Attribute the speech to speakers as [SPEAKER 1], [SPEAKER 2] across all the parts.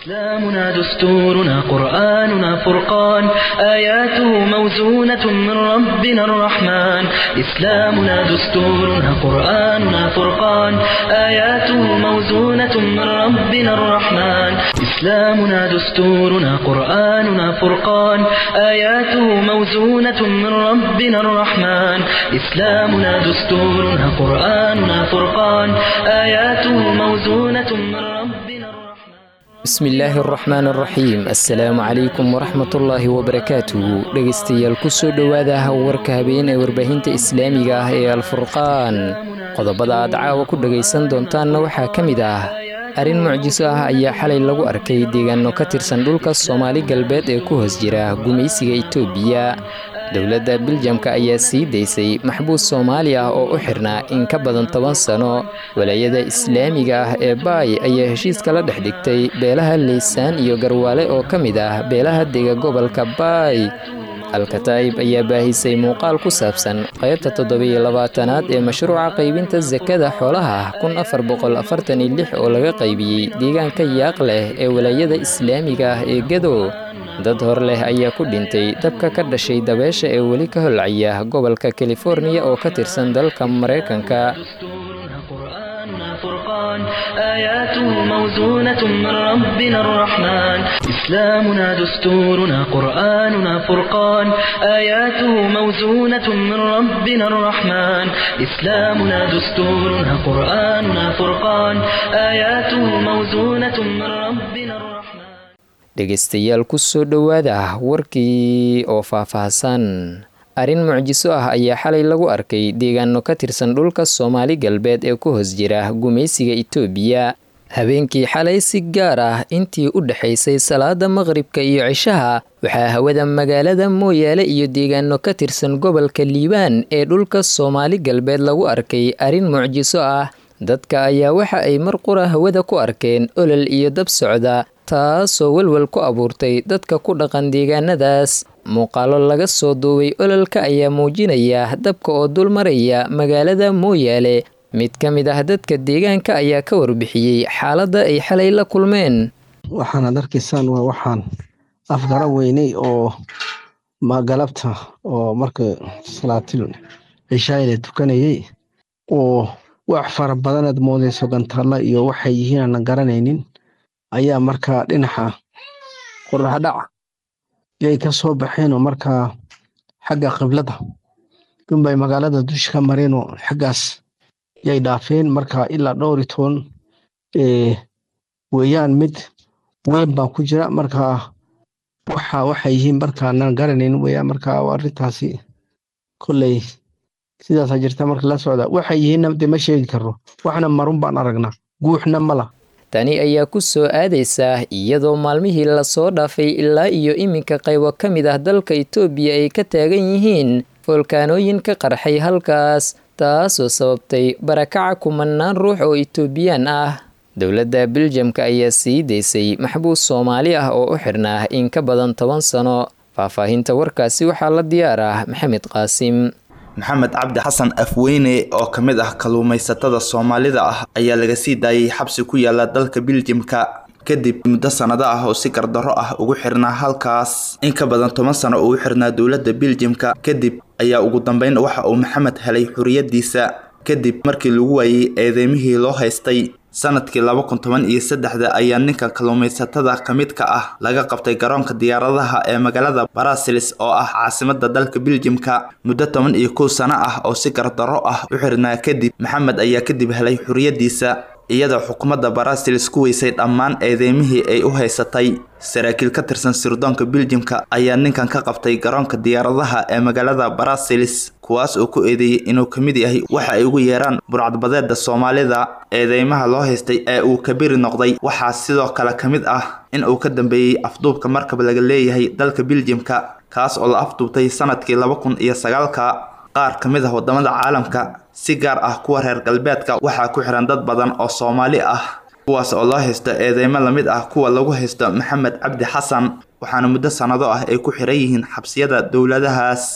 [SPEAKER 1] إسلامنا دستورنا قرآننا فرقان آياته موزونة من ربنا الرحمن إسلامنا دستورنا قرآننا فرقان آياته موزونة من ربنا الرحمن إسلامنا دستورنا قرآننا فرقان آياته موزونة من ربنا الرحمن إسلامنا دستورنا قرآننا فرقان آياته موزونة من ربنا الرحمن
[SPEAKER 2] bismillaahi araxmaan araxiim assalaamu calaykum waraxmatullaahi wabarakaatuhu dhegaystayaal kusoo dhowaada warka habeen ee warbaahinta islaamiga ah ee alfurqaan qodobada aad caawa ku dhagaysan doontaanna waxaa ka mid ah arrin mucjiso ah ayaa xalay lagu arkay deegaano ka tirsan dhulka soomaali galbeed ee ku hoos jira gumaysiga itoobiya dowladda biljamka ayaa sii daysay maxbuus soomaali ah oo u xirnaa in ka badan toban sano walaayada islaamiga ah ee baay ayaa heshiiska la dhex dhigtay beelaha leysaan iyo garwaale oo ka mid ah beelaha dega gobolka baay alkataa'ib ayaa baahisay muuqaal ku saabsan qaybta toddobiyo labaatanaad ee mashruuca qaybinta sakada xoolaha kun afar boqol afartan iyo lix oo laga qaybiyey deegaanka yaaq leh ee walaayada islaamiga ah ee gado dad hor leh ayaa ku dhintay dabka ka dhashay dabeesha ee weli ka holcaya gobolka californiya oo ka tirsan dalka maraykanka
[SPEAKER 1] فرقان آياته موزونة من ربنا الرحمن إسلامنا دستورنا قرآننا فرقان آياته موزونة من ربنا الرحمن إسلامنا دستورنا قرآننا فرقان آياته موزونة من ربنا الرحمن
[SPEAKER 2] dhegaystayaal kusoo dhowaada warkii oo faahfaahsan arrin mucjiso ah ayaa xalay lagu arkay deegaano ka tirsan dhulka soomaali galbeed ee ku hoos jira gumaysiga itoobiya habeenkii xalay si gaar ah intii u dhexaysay salaada maqribka iyo cishaha waxaa hawada magaalada mooyaale iyo deegaano ka tirsan gobolka liibaan ee dhulka soomaali galbeed lagu arkay arrin mucjiso ah dadka ayaa waxa ay mar qura hawada ku arkeen olol iyo dab socda taasoo welwel ku abuurtay dadka ku dhaqan deegaanadaas muuqaalo laga soo duubay ololka ayaa muujinaya dabka oo dul maraya magaalada mooyaale mid ka mid ah dadka deegaanka ayaa ka warbixiyey xaaladda ay xalay la kulmeen
[SPEAKER 3] waxaanaad arkaysaan waa waxaan afgara weynay oo magalabta oo marka salaatil cishaayla tukanayay oo wax fara badanaad moodayso gantaalla iyo waxay yihiin aanan garanaynin ayaa markaa dhinaca qoraxdhac yay ka soo baxeen oo markaa xagga qiblada dunbay magaalada dusha ka mareen oo xaggaas yay dhaafeen markaa ilaa dhowr iyo toban weeyaan mid weyn baa ku jira markaa waxa waxay yihiin markaanaan garanayn weeyaan markaa arrintaasi kolley sidaasaa jirta marka la socda waxay yihiinna dee ma sheegi karno waxna marun baan aragnaa guuxna mala
[SPEAKER 2] tani ayaa ku soo aadaysaa iyadoo maalmihii lasoo dhaafay ilaa iyo iminka qaybo ka mid ah dalka itoobiya ay ka taagan yihiin foolkaanooyin ka qarxay halkaas taasoo sababtay barakaca kumanaan ruux oo itoobiyaan ah dowladda biljamka ayaa sii daysay maxbuus soomaali ah oo u xirnaa in ka badan toban sano faahfaahinta warkaasi waxaa la diyaar ah maxamed qaasim
[SPEAKER 4] maxamed cabdi xasan afweyne oo ka mid ah kalluumaysatada soomaalida ah ayaa laga sii daayay xabsi ku yaala dalka biljimka kadib muddo sannado ah oo si gardarro ah ugu xirnaa halkaas in ka badan toban sano ugu xirnaa dowladda biljimka kadib ayaa ugu dambeyn waxa uu maxamed helay xuriyadiisa kadib markii lagu waayey eedeymihii loo haystay sanadkii laba kun toban iyo saddexda ayaa ninka kalluumaysatada ka mid ka ah laga qabtay garoonka diyaaradaha ee magaalada barasilis oo ah caasimada dalka biljimka muddo toban iyo kow sano ah oo si gardarro ah u xirnaa kadib maxamed ayaa kadib helay xuriyadiisa iyadoo xukuumadda barasilis ku weysay dhammaan eedeymihii ay u haysatay saraakiil ka tirsan sirdoonka biljimka ayaa ninkan ka qabtay garoonka diyaaradaha ee magaalada barasilis kuwaas oo ku eedeeyey inuu ka mid yahay waxa ay ugu yeeraan burcadbadeeda soomaalida eedeymaha loo haystay ee uu kabiri noqday waxaa sidoo kale ka mid ah in uu ka dambeeyey afduubka markab laga leeyahay dalka biljimka kaas oo la afduubtay sanadkii laba kun iyo sagaalka qaar ka mid ah wadamada caalamka si gaar ah kuwa reer galbeedka waxaa ku xiran dad badan oo soomaali ah kuwaas oo loo haysto eedeymo lamid ah kuwa lagu haysto maxamed cabdi xasan waxaana muddo sannado ah ay ku xiran yihiin xabsiyada dowladahaas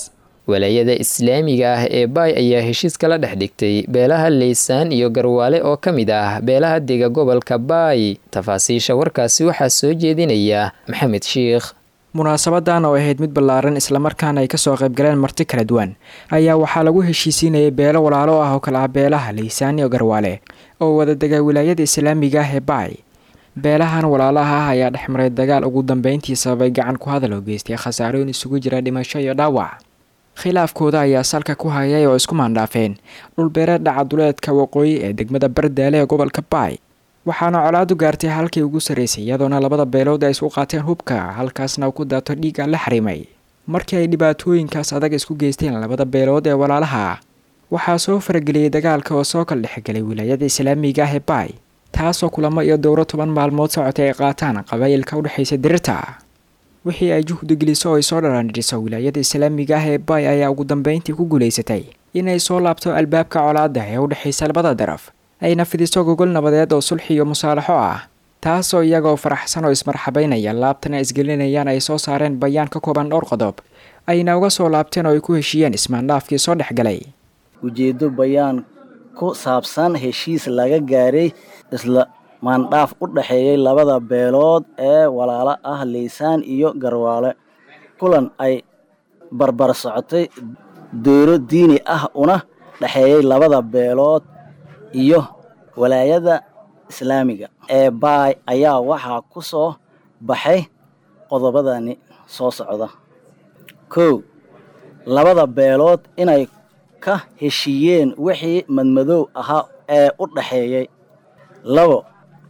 [SPEAKER 2] walaayada islaamiga ah ee baay ayaa heshiis kala dhex dhigtay beelaha leysaan iyo garwaale oo ka mid ah beelaha dega gobolka baay tafaasiisha warkaasi waxaa soo jeedinaya maxamed shiikh
[SPEAKER 5] munaasabadan oo ahayd mid ballaaran islamarkaana ay kasoo qaybgaleen marti kala duwan ayaa waxaa lagu heshiisiinayay beelo walaalo ah oo kale ah beelaha leysaan iyo garwaale oo wada dega wilaayada islaamiga ah ee baay beelahan walaalaha ah ayaa dhexmaray dagaal ugu dambeyntii sababay gacan ku hadal oo geystay khasaarooyin isugu jira dhimasho iyo dhaawac khilaafkooda ayaa salka ku hayay oo isku maandhaafeen dhulbeereed dhacaduleedka waqooyi ee degmada bardaale ee gobolka baay waxaana colaadu gaartay halkii ugu sarraysay iyadoona labada beelood ay isku qaateen hubka halkaasna uu ku daato dhiigga la xarimay markii ay dhibaatooyinkaas adag isku geysteen labada beelood ee walaalaha waxaa soo farageliyey dagaalka oo soo kala dhexgelay wilaayada islaamiga ah ee baay taasoo kulamo iyo dowro toban maalmood socotay ay qaataan qabaa'ilka udhexaysa dirirta wixii ay juhdi geliso oo ay soo dharaandhiso wilaayada islaamiga ah ee baay ayaa ugu dambeyntii ku guulaysatay inay soo laabto albaabka colaada ee u dhexaysa labada daraf ayna fidiso gogol nabadeed oo sulxi iyo musaalaxo ah taasoo iyagoo faraxsan oo ismarxabaynaya laabtana isgelinayaan ay soo saareen bayaan ka kooban dhowr qodob ayna uga soo laabteen oo ay ku heshiiyeen ismaandhaafkii soo dhexgalay
[SPEAKER 6] ujeeddo bayaan ku saabsan heshiis laga gaaray isla maandhaaf u dhexeeyay labada beelood ee walaalo ah leysaan iyo garwaale kulan ay barbar socotay dowlo diini ah una dhexeeyay labada beelood iyo walaayada islaamiga ee baay ayaa waxaa ku soo baxay qodobadani soo socda kow labada beelood inay ka heshiiyeen wixii madmadow ahaa ee u dhexeeyey labo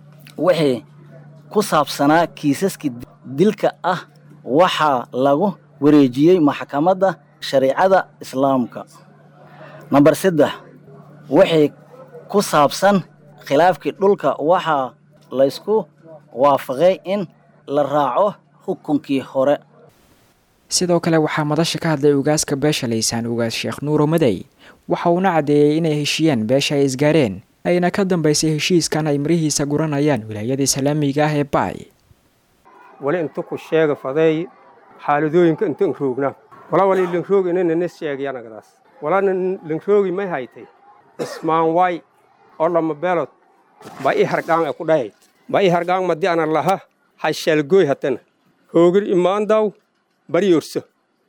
[SPEAKER 6] wixii ku saabsanaa kiisaskii dilka ah waxaa lagu wareejiyey maxkamadda shariicada islaamka namber saddex wixii ku saabsan khilaafkii dhulka waxaa laysku waafaqay in la raaco xukunkii hore
[SPEAKER 5] sidoo kale waxaa madasha ka hadlay ugaaska beesha laysaan ugaas sheekh nuuro madey waxa uuna caddeeyey inay heshiiyeen beesha ay isgaareen ayna ka dambaysay heshiiskan ay marihiisa guranayaan wilaayada islaamiga ah ee baay
[SPEAKER 7] wali inta ku sheega fadeey xaaladooyinka intan roogna wala wali lanroogi inana nas sheegayanagadaas walana lanroogi may haytay ismaan waay oo lama beelod ba i hargaan e ku dhahayd ba i hargaan madi ana laha hashalgooy hatana hoogir imaandaw bari yorso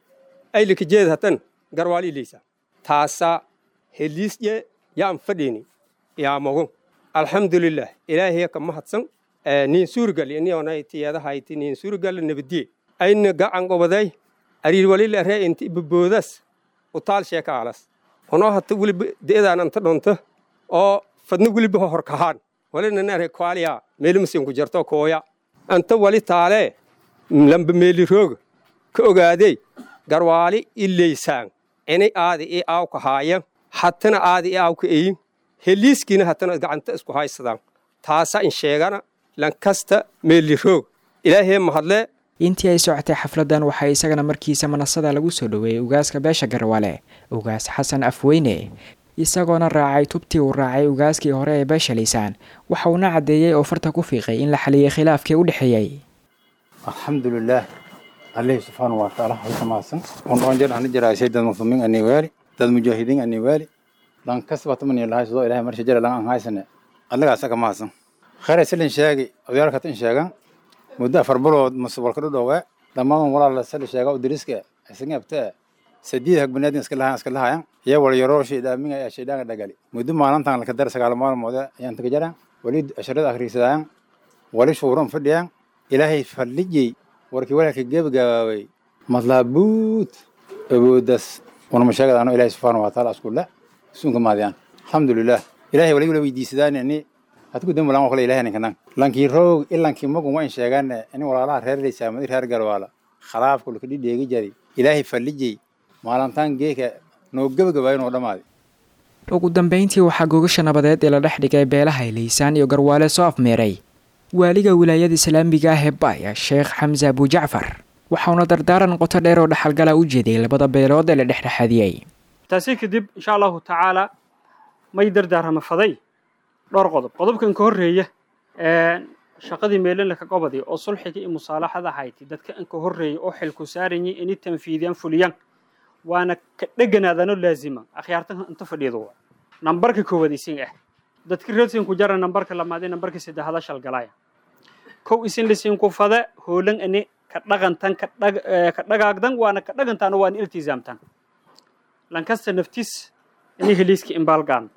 [SPEAKER 7] aylikajeed hatan garwaali ileysa taasa heliisye yaan fadhiini yaa mogo alxamdulilah ilaahiya ka mahadsan niin suurgal inionay tiyadahayti niin suurgal nabadiye ayna gacan gobaday ariir walila ree inta ibaboodas utaal sheeka alas onoo hata weliba de'daan anta dhonto oo fadna weliba horkahaan walinanare kwaaliya meelimasinku jarto kooya anta wali taalee lamba meeli rooga ka ogaadey garwaali ileysaan inay aadi i aaw ka haayan hatana aadi i aaw ka eyin heliiskiina hatana gacanta isku haysadaan taasa in sheegana lankasta meeli roog ilaahee mahadlee
[SPEAKER 5] intii ay socotay xafladan waxaa isagana markiisa manasada lagu soo dhoweeyey ugaaska beesha garwaale ugaas xasan afweyne isagoona raacay tubtii uu raacay ugaaskii hore ee beesha laysaan waxa uuna caddeeyey oo farta ku fiiqay in la xaliyey khilaafkii u dhexeeyey
[SPEAKER 8] alxamdulilaah alih subxaanau watacaala halka mahadsan ondhoonjer ani jaraashay dad muslimiin ani waali dad mujaahidiin ani waali lan kasbatamani lahay sidoo ilahay marsha jara lan an haysane allagaasa ka mahadsan khayr silin sheegi odyaalkata in sheegan muddo afar bilood masubalka dhudhowe dhammaan walaala sali sheega u diriska isaga abtee sadiid hag banaadin iska lahayan iska lahayan iyo wal yaroo shaydaaminga ayaa shaydaaga dhagali muddo maalintan laka dar sagaal maalmoode ayaan taga jaraan wali asharada akhriisadaan wali shuuran fadhiyaan ilaahay fadlijay warkii walaalka gebagabaaway madlaabuut awoodas wanama sheegadaano ilaahay subxaana wataala iskulle suunka maadiyaan alxamdulilah ilaahay wali wala weydiisadaani ani hadku dambi lan kale ilahay ninkanan lankii roog ilankii magun wayn sheegaane ini walaalaha reer laysaamadi reer garwaala khalaafku laka dhidheegi jari ilaahay fallijay maalintaan geeka noo gebagabaayo noo dhammaaday
[SPEAKER 5] ugu dambeyntii waxaa gogasha nabadeed ee la dhex dhigay beelaha laysaan iyo garwaale soo afmeeray waaliga wilaayada islaamiga ah ee baaya sheekh xamse abujacfar waxauna dardaaran qoto dheer oo dhaxalgala u jeeday labada beelood ee la dhexdhexaadiyey
[SPEAKER 9] taasi kadib insha allahu tacaala may dardaarama faday dhowr qodob qodobkan ka horreeya shaqadii meelan laka gobadi oo sulxiga iyo musaalaxada hayti dadka an ka horreeya oo xilku saaranyay inay tanfiidiyaan fuliyaan waana ka dheganaadano laazima akhyaartan inta fadhiido waa nambarka koowaad isin ah dadka reersin ku jara nambarka lamaad nambarka saddexaad shal galaya kow isin lisin ku fada hoolan ani ka dhaqantan ka dhagaagdan waana ka dhagantan waana iltizaamtan lankasta naftiis ini heliiski imbaalgaan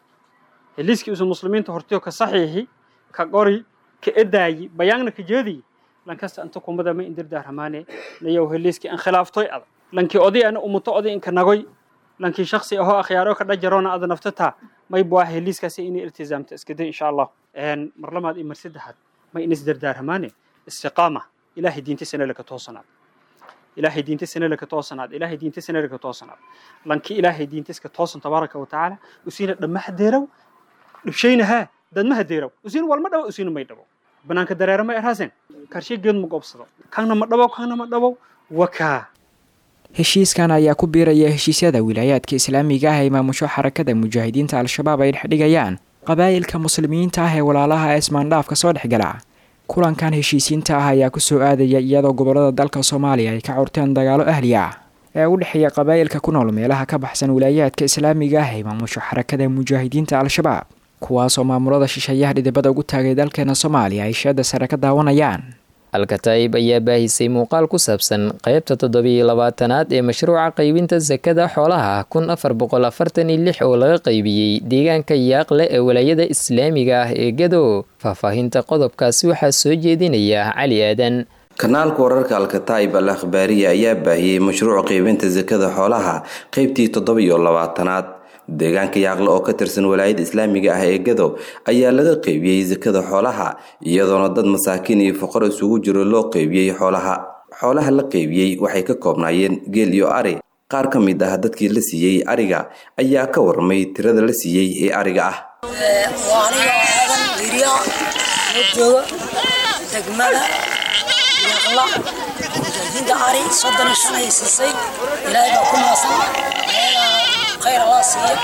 [SPEAKER 9] heliiski usu muslimiinta hortiyo ka saxiixi ka qori ka edaayi bayaanna ka jeediyi lankasta inta kumada ma indirdaaramaane nayow heliiski an khilaaftoy ada lankii oday ana umuto oday inka nagoy lankii shaksi ahoo akhyaaro ka dhajaroona ada naftata may buah heliiskaasi inay iltizaamta iskada insha allah mar lamaad iyo mar saddexaad ma in isdardaaramaane istiqaama ilaahay diinta sanalaka toosanaad ilaahay diinta sanalaka toosanaad ilaahay diinta sanalaka toosanaad lankii ilaahay diinta iska toosan tabaaraka wa tacaala usiina dhammahadeerow dhibshaynahaa dadmahadeerow usiina walma dhawo usiina may dhabo banaanka dareera ma erhaaseen karshe geed ma goobsado kanna ma dhabow kanna ma dhabow wakaa
[SPEAKER 5] heshiiskan ayaa ku biiraya heshiisyada wilaayaadka islaamiga ah ee maamusho xarakada mujaahidiinta al-shabaab ay dhexdhigayaan qabaa'ilka muslimiinta ah ee walaalaha ee ismaandhaafka soo dhexgala kulankan heshiisiinta ah ayaa kusoo aadaya iyadoo gobolada dalka soomaaliya ay ka curteen dagaalo ahli ah ee u dhexeeya qabaa'ilka ku nool meelaha ka baxsan wilaayaadka islaamiga ah ee maamusho xarakada mujaahidiinta al-shabaab kuwaasoo maamulada shisheeyaha dhidibada ugu taagay dalkeena soomaaliya ay sheeda sare ka daawanayaan
[SPEAKER 2] alkataib ayaa baahisay muuqaal ku saabsan qaybta toddobiyo labaatanaad ee mashruuca qaybinta sakada xoolaha kun afar boqol afartan iyo lix oo laga qaybiyey deegaanka yaaqle ee walaayada islaamiga ah ee gado faahfaahinta qodobkaasi waxaa soo jeedinaya cali aadan
[SPEAKER 10] kanaalka wararka alkataib al akhbaariya ayaa baahiyey mashruuc qaybinta sakada xoolaha qeybtii toddobiyo labaatanaad deegaanka yaaqle oo ka tirsan walaayada islaamiga ah ee gado ayaa laga qeybiyey sakada xoolaha iyadoona dad masaakiin iyo foqor isugu jiro loo qeybiyey xoolaha xoolaha la qeybiyey waxay ka koobnaayeen geel iyo ari qaar ka mid ah dadkii la siiyey ariga ayaa ka warmay tirada la siiyey ee ariga ah
[SPEAKER 11] degmada yaaqla mujaahidiinta ari soddon iyo shan ay siisay ilaahay baa ku maasan خير الله سيئ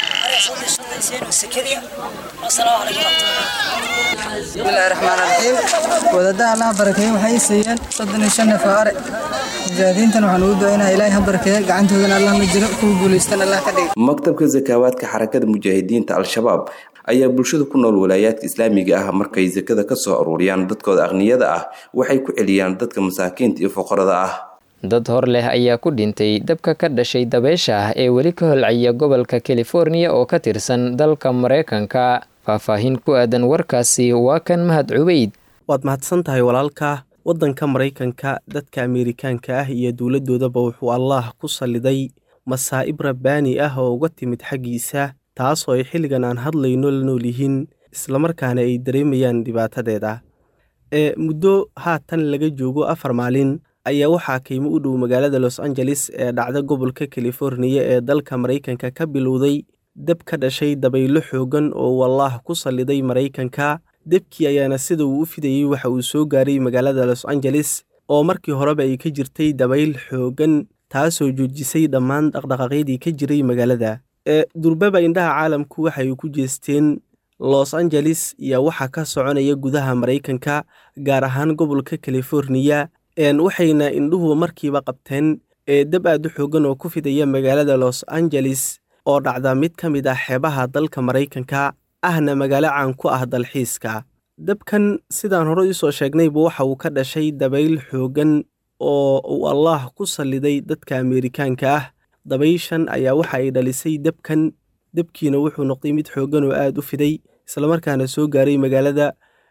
[SPEAKER 12] بسم الله الرحمن الرحيم ودادا الله بركيه waxay siiyeen 35 neef oo ari mujaahidiintan waxaan ugu duceynaa ilaahay ha barakeeyo gacantoodana allah la jiro kuwa guulaystan allah ka dhigo
[SPEAKER 10] maktabka zakawaadka xarakada mujaahidiinta al-shabaab ayaa bulshada ku nool walaayaadka islaamiga ah markay sakada ka soo aruuriyaan dadkooda aqniyada ah waxay ku celiyaan dadka masaakiinta iyo foqorada ah
[SPEAKER 2] dad hor leh ayaa ku dhintay dabka ka dhashay dabeysha ah ee weli ka holcaya gobolka californiya oo ka tirsan dalka maraykanka faahfaahin ku aadan warkaasi waa kan mahad cubeyd
[SPEAKER 13] waad mahadsan tahay walaalka waddanka maraykanka dadka ameerikaanka ah iyo dowladdoodaba wuxuu allaah ku salliday masaa'ib rabbaani ah oo uga timid xaggiisa taasoo ay xilligan aan hadlayno la nool yihiin islamarkaana ay dareemayaan dhibaatadeeda ee muddo haatan laga joogo afar maalin ayaa waxaa qiimo u dhow magaalada los angeles ee dhacda gobolka californiya ee dalka maraykanka ka bilowday dab ka dhashay dabaylo xoogan oo wallaah ku salliday maraykanka debkii ayaana sida uu u fidayey waxa uu soo gaaray magaalada los angeles oo markii horeba ay ka jirtay dabayl xoogan taasoo joojisay dhammaan dhaqdhaqaaqyadii ka jiray magaalada ee durbaba indhaha caalamku waxay ku jeesteen los angeles iyo waxa ka soconaya gudaha maraykanka gaar ahaan gobolka californiya waxayna indhuhu markiiba qabteen ee dab aad u xoogan oo ku fidaya magaalada los angeles oo dhacda mid ka mid ah xeebaha dalka maraykanka ahna magaalo caan ku ah dalxiiska dabkan sidaan hore isoo sheegnayba waxa uu ka dhashay dabayl xoogan oo uu allaah ku salliday dadka ameerikaanka ah dabayshan ayaa waxa ay dhalisay dabkan dabkiina wuxuu noqday mid xoogan oo aad u fiday islamarkaana soo gaaray magaalada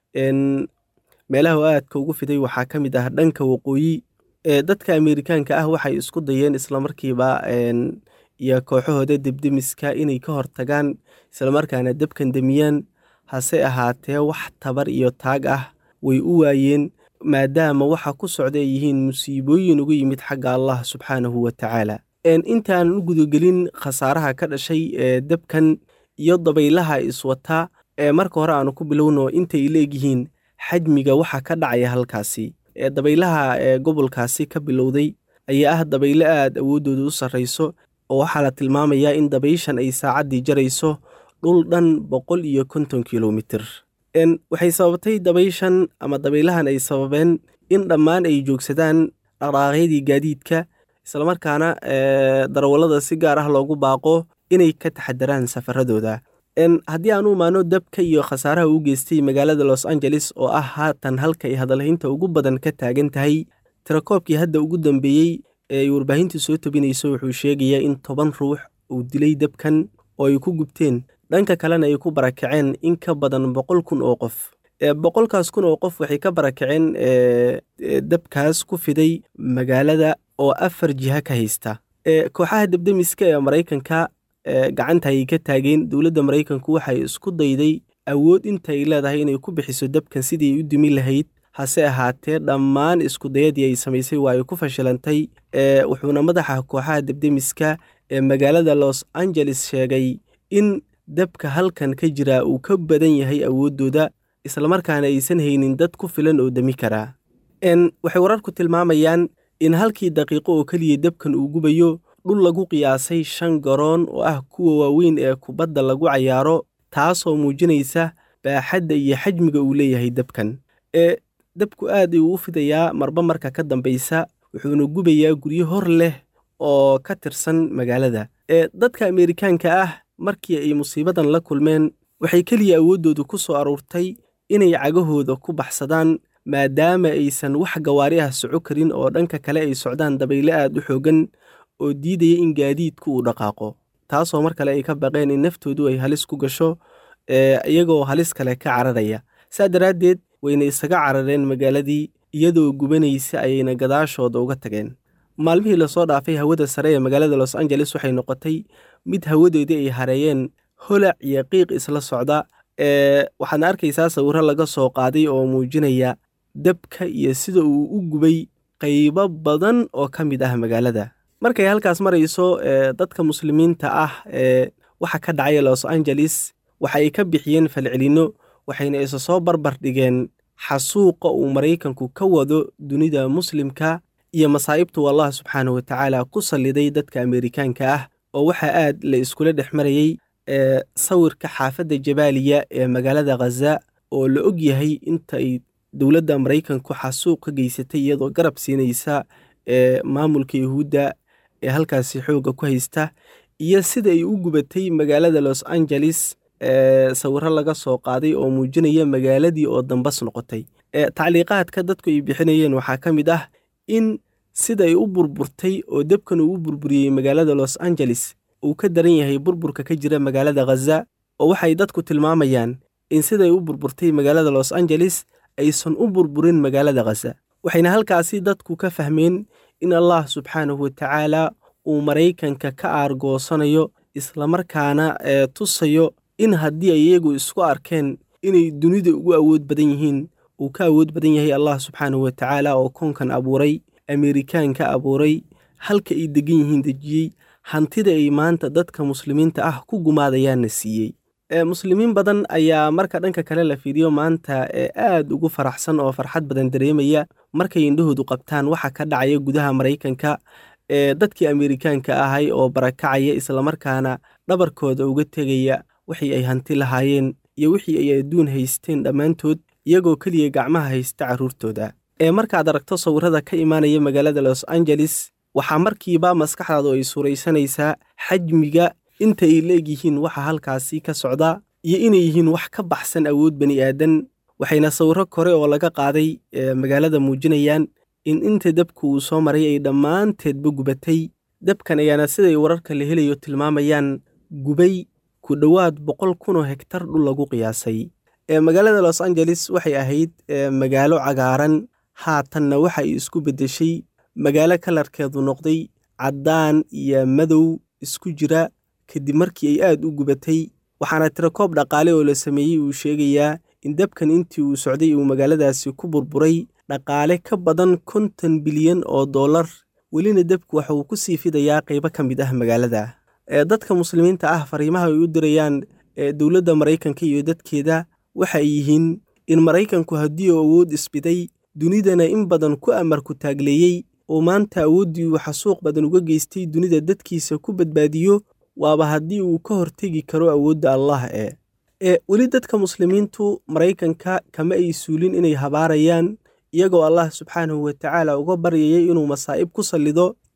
[SPEAKER 13] meelaha oo aadka ugu fiday waxaa ka mid ah dhanka waqooyi ee dadka ameerikaanka ah waxay isku dayeen islamarkiiba iyo kooxahooda debdemiska inay ka hortagaan islamarkaana dabkan demiyaan hase ahaatee wax tabar iyo taag ah way u waayeen maadaama waxa ku socda ay yihiin musiibooyin uga yimid xagga allah subxaanahu wa tacaala intaanan u gudagelin khasaaraha ka dhashay ee dabkan iyo dabaylaha iswata ee marka hore aanu ku bilowno intay leegyihiin xajmiga waxa ka dhacaya halkaasi ee dabaylaha ee gobolkaasi ka bilowday ayaa ah dabaylo aad awooddooda u sarrayso oo waxaa la tilmaamayaa in dabayshan ay saacaddii jarayso dhul dhan boqol iyo konton kilomitir waxay sababtay dabayshan ama dabaylahan ay sababeen in dhammaan ay joogsadaan dhaqdhaqaaqyadii gaadiidka islamarkaana darawallada si gaar ah loogu baaqo inay ka taxadaraan safaradooda haddii aan u imaano dabka iyo khasaaraha uu geystay magaalada los angeles oo ah haatan halka ay hadalhaynta ugu badan ka taagan tahay tirakoobkii hadda ugu dambeeyey ee ay warbaahintu soo tabinayso wuxuu sheegayaa in toban ruux uu dilay dabkan oo ay ku gubteen dhanka kalena ay ku barakaceen in ka badan boqol kun oo qof boqolkaas kun oo qof waxay ka barakaceen dabkaas ku fiday magaalada oo afar jiha ka haysta kooxaha debdemiska ee maraykanka gacanta ayay ka taageen dowladda maraykanku waxay isku dayday awood inta ay leedahay inay ku bixiso dabkan sidii ay u dumi lahayd hase ahaatee dhammaan iskudayadii ay samaysay waa ay ku fashilantay wuxuuna madaxa kooxaha debdemiska ee magaalada los angeles sheegay in dabka halkan ka jira uu ka badan yahay awooddooda islamarkaana aysan haynin dad ku filan oo demi karaa waxay wararku tilmaamayaan in halkii daqiiqo oo keliya dabkan uu gubayo dhul lagu qiyaasay shan garoon oo ah kuwa waaweyn ee kubadda lagu cayaaro taasoo muujinaysa baaxadda iyo xajmiga uu leeyahay dabkan ee dabku aad ayuu u fidayaa marba marka ka dambaysa wuxuuna gubayaa guryo hor leh oo ka tirsan magaalada ee dadka ameerikaanka ah markii ay musiibadan la kulmeen waxay keliya awooddoodu ku soo aruurtay inay cagahooda ku baxsadaan maadaama aysan wax gawaari ah soco karin oo dhanka kale ay socdaan dabayle aad u xoogan oo diidaya in gaadiidku uu dhaqaaqo taasoo mar kale ay ka baqeen in naftoodu ay halis ku gasho iyagoo halis kale ka cararaya saa daraaddeed wayna isaga carareen magaaladii iyadoo gubanaysa ayayna gadaashooda uga tageen maalmihii lasoo dhaafay hawada sare ee magaalada los angeles waxay noqotay mid hawadeedii ay hareeyeen holac iyo qiiq isla socda waxaadna arkaysaa sawirro laga soo qaaday oo muujinaya dabka iyo sida uu u gubay qaybo badan oo ka mid ah magaalada markay halkaas marayso dadka muslimiinta ah ee waxa ka dhacaya los angeles waxa ay ka bixiyeen falcelinno waxayna isa soo barbar dhigeen xasuuqa uu maraykanku ka wado dunida muslimka iyo masaa'ibtu allah subxaana wa tacaala ku salliday dadka ameerikaanka ah oo waxaa aad la iskula dhex marayey ee sawirka xaafadda jabaaliya ee magaalada khaza oo la og yahay inta ay dowladda maraykanku xasuuq ka geysatay iyadoo garab siinaysa ee maamulka yuhuudda ee halkaasi xoogga ku haysta iyo sida ay u gubatay magaalada los angeles ee sawirro laga soo qaaday oo muujinaya magaaladii oo dambas noqotay ee tacliiqaadka dadku ay bixinayeen waxaa ka mid ah in sida ay u burburtay oo debkan uu u burburiyey magaalada los angeles uu ka daran yahay burburka ka jira magaalada khaza oo waxay dadku tilmaamayaan in siday u burburtay magaalada los angeles aysan u burburin magaalada khaza waxayna halkaasi dadku ka fahmeen in allah subxaanahu wa tacaala uu maraykanka ka aargoosanayo islamarkaana ee tusayo in haddii ay iyagu isku arkeen inay dunida ugu awood badan yihiin uu ka awood badan yahay allah subxaanahu wa tacaala oo koonkan abuuray ameerikaanka abuuray halka ay degan yihiin dejiyey hantida ay maanta dadka muslimiinta ah ku gumaadayaanna siiyey muslimiin badan ayaa marka dhanka kale la fiiriyo maanta ee aad ugu faraxsan oo farxad badan dareemaya markay indhahoodu qabtaan waxa ka dhacaya gudaha maraykanka ee dadkii ameerikaanka ahay oo barakacaya islamarkaana dhabarkooda uga tegaya wixii ay hanti lahaayeen iyo wixii ay adduun haysteen dhammaantood iyagoo keliya gacmaha haysta carruurtooda ee markaad aragto sawirrada ka imaanaya magaalada los angeles waxaa markiiba maskaxdaadu ay suuraysanaysaa xajmiga inta ay la egyihiin waxa halkaasi ka socda iyo inay yihiin wax ka baxsan awood bani aadan waxayna sawirro kore oo laga qaaday magaalada muujinayaan in inta dabka uu soo maray ay dhammaanteedba gubatay dabkan ayaana siday wararka la helayo tilmaamayaan gubay ku dhowaad boqol kunoo hegtar dhul lagu qiyaasay magaalada los angeles waxay ahayd magaalo cagaaran haatanna waxa ay isku beddeshay magaalo kalarkeedu noqday caddaan iyo madow isku jira kadib markii ay aad u gubatay waxaana tirakoob dhaqaale oo la sameeyey uu sheegayaa in dabkan intii uu socday uu magaaladaasi ku burburay dhaqaale ka badan konton bilyan oo dollar welina dabku waxa uu ku sii fidayaa qaybo ka mid ah magaalada dadka muslimiinta ah fariimaha ay u dirayaan dowladda maraykanka iyo dadkeeda waxa ay yihiin in maraykanku haddii uu awood isbiday dunidana in badan ku amarku taagleeyey oo maanta awooddii uu xasuuq badan uga geystay dunida dadkiisa ku badbaadiyo waaba haddii uu ka hortegi karo awoodda allah ee ee weli dadka muslimiintu maraykanka kama ay suulin inay habaarayaan iyagoo allah subxaanahu wa tacaala uga baryayay inuu masaa'ib ku sallido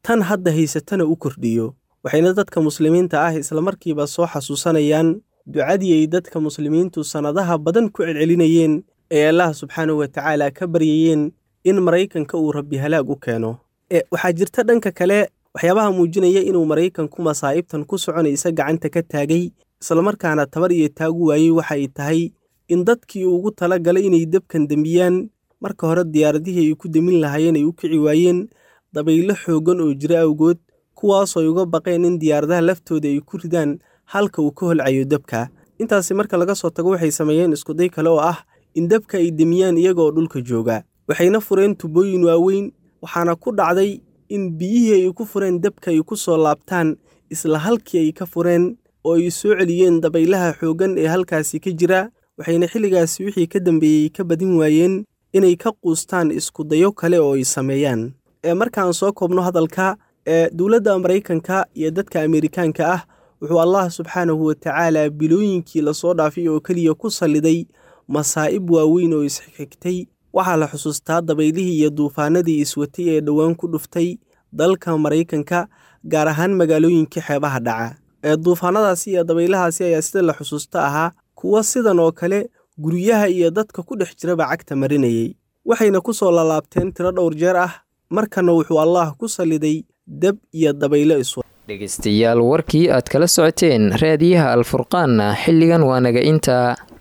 [SPEAKER 13] tan hadda haysatana u kordhiyo waxayna dadka muslimiinta ah islamarkiiba soo xasuusanayaan ducadii ay dadka muslimiintu sannadaha badan ku celcelinayeen ee allah subxaanahu wa tacaala ka baryayeen in maraykanka uu rabbi halaag u keeno waxaa jirta dhanka kale waxyaabaha muujinaya inuu maraykanku masaa'ibtan ku soconaysa gacanta ka taagay islamarkaana tabar iyo taagu waayey waxay tahay in dadkii ugu tala galay inay debkan dembiyaan marka hore diyaaradihii ay ku demin lahaayeen ay u kici waayeen dabaylo xooggan oo jira awgood kuwaasoo ay uga baqeen in diyaaradaha laftooda ay ku ridaan halka uu ka holcayo debka intaasi marka laga soo tago waxay sameeyeen iskuday kale oo ah in debka ay demiyaan iyagaoo dhulka jooga waxayna fureen tubooyin waaweyn waxaana ku dhacday in biyihii ay ku fureen debka ay ku soo laabtaan isla halkii ay ka fureen oo ay soo celiyeen dabaylaha xooggan ee halkaasi ka jira waxayna xilligaasi wixii ka dambeeyey ka badin waayeen inay ka quustaan iskudayo kale oo ay sameeyaan ee markaan soo koobno hadalka ee dowladda maraykanka iyo dadka ameerikaanka ah wuxuu allah subxaanahu wa tacaala bilooyinkii lasoo dhaafay oo keliya ku salliday masaa'ib waaweyn oo isxigtay waxaa la xusuustaa dabaylihii iyo duufaanadii iswatay ee dhowaan ku dhuftay dalka maraykanka gaar ahaan magaalooyinkii xeebaha dhaca ee duufaanadaasi iyo dabaylahaasi ayaa sida la xusuusto ahaa kuwa sidan oo kale guryaha iyo dadka ku dhex jiraba cagta marinayay waxayna ku soo lalaabteen tiro dhowr jeer ah markana wuxuu allaah ku salliday deb iyo dabaylo iswa
[SPEAKER 2] dhegaystayaal warkii aad kala socoteen raadiyaha alfurqaanna xilligan waa naga intaa